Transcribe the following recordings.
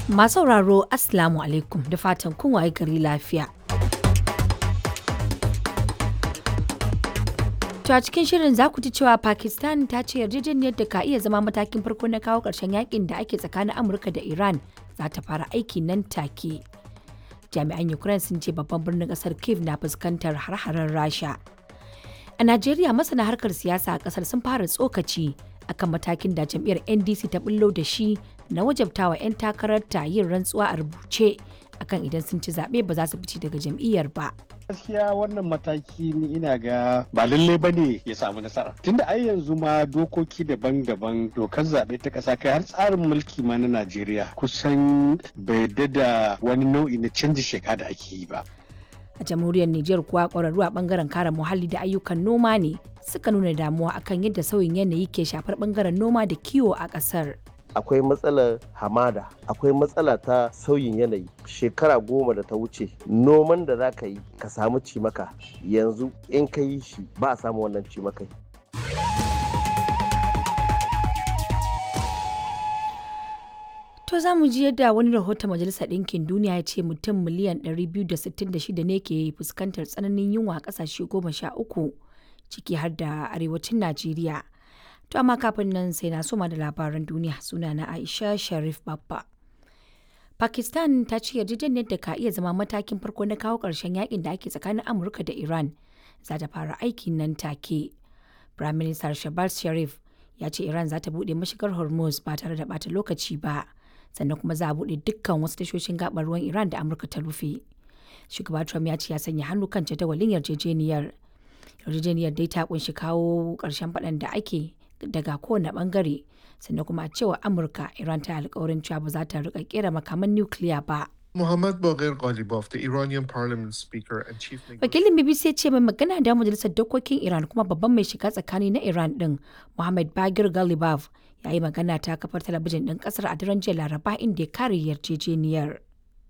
Masu sauraro Assalamu alaikum da fatan kun waye gari lafiya. To a cikin shirin za ku ji cewa Pakistan ta ce yarjejeniyar da ka iya zama matakin farko na kawo ƙarshen yakin da ake tsakanin Amurka da Iran za ta fara aiki nan take. Jami'an Ukraine sun ce babban birnin ƙasar Kiev na fuskantar har-haren Rasha. A Najeriya masana harkar siyasa a ƙasar sun fara tsokaci akan matakin da jam'iyyar NDC ta bullo da shi na wajabtawa 'yan takararta yin rantsuwa a rubuce akan idan sun ci zaɓe ba za su fice daga jam'iyyar ba. gaskiya wannan mataki ni ina ga ba lalle ba ne ya samu nasara tunda ai yanzu ma dokoki daban-daban dokar zaɓe ta ƙasa kai har tsarin mulki ma na najeriya kusan bai da wani nau'i na canji sheka da ake yi ba A jamhuriyar Nijar kuwa ƙwararru a ɓangaren kare muhalli da ayyukan noma ne suka nuna damuwa akan yadda sauyin yanayi ke shafar ɓangaren noma da kiwo a ƙasar. akwai matsalar hamada akwai matsala ta sauyin yanayi shekara goma da ta wuce noman da za ka yi ka samu cimaka yanzu in ka yi shi ba a samu wannan cimakai To za mu ji yadda wani rahoton Majalisar Ɗinkin Duniya ya ce mutum miliyan 266 ne ke fuskantar tsananin yunwa a ƙasashe goma sha uku ciki har da arewacin Najeriya. To amma kafin nan sai na soma da labaran duniya suna na Aisha Sharif Babba. Pakistan ta ce yarjejeniyar da ka iya zama matakin farko na kawo ƙarshen yakin da ake tsakanin Amurka da Iran za ta fara aiki nan take. Prime Minister Shehbaz Sharif ya ce Iran za ta buɗe mashigar Hormuz ba tare da bata lokaci ba. Sannan kuma za a buɗe dukkan wasu tashoshin gabar ruwan Iran da Amurka ta rufe. Shugaba Trump ya ce ya sanya hannu kan jadawalin yarjejeniyar. Yarjejeniyar dai ta kunshi kawo ƙarshen faɗan da ake daga kowane bangare sannan kuma a cewa amurka iran ta alkawarin cewa ba za ta rika kera makaman nukiliya ba Muhammad Baghir Ghalibaf, the Iranian parliament speaker and chief negotiator. wakilin bbc ya ce mai magana da majalisar dokokin iran kuma babban mai shiga tsakani na iran din muhammad bagir galibaf ya yi magana ta kafar talabijin din kasar a daren jiya laraba inda ya kare yarjejeniyar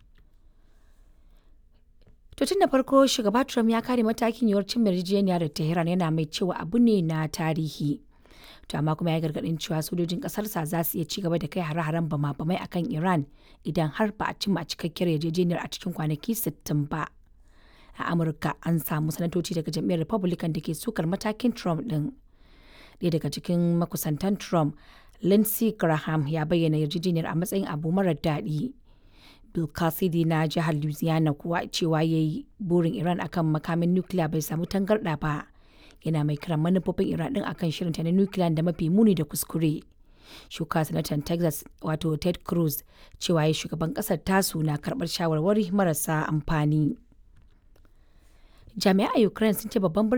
To tun da farko shugaba Trump ya kare matakin yiwuwar cin yarjejeniya da Tehran yana mai cewa abu ne na tarihi. To amma kuma ya gargadin cewa sojojin kasarsa za su iya ci gaba da kai hare-haren bama-bamai akan Iran idan har ba a cimma cikakkiyar yarjejeniyar a cikin kwanaki 60 ba. A Amurka an samu sanatoci daga jam'iyyar Republican da ke sukar matakin Trump din. Ɗaya daga cikin makusantan Trump, Lindsey Graham ya bayyana yarjejeniyar a matsayin abu marar daɗi. Bill Cassidy na jihar Louisiana kuwa cewa ya yi burin Iran akan makamin nukiliya bai samu tangarɗa ba. Yana mai kiran manufofin Iran ɗin akan shirinta na nukiliya da mafi muni da kuskure. Shuka sanatan Texas wato Ted Cruz cewa ya shugaban ƙasar tasu na karɓar shawarwari marasa amfani. Jami'ai a Ukraine sun ce babban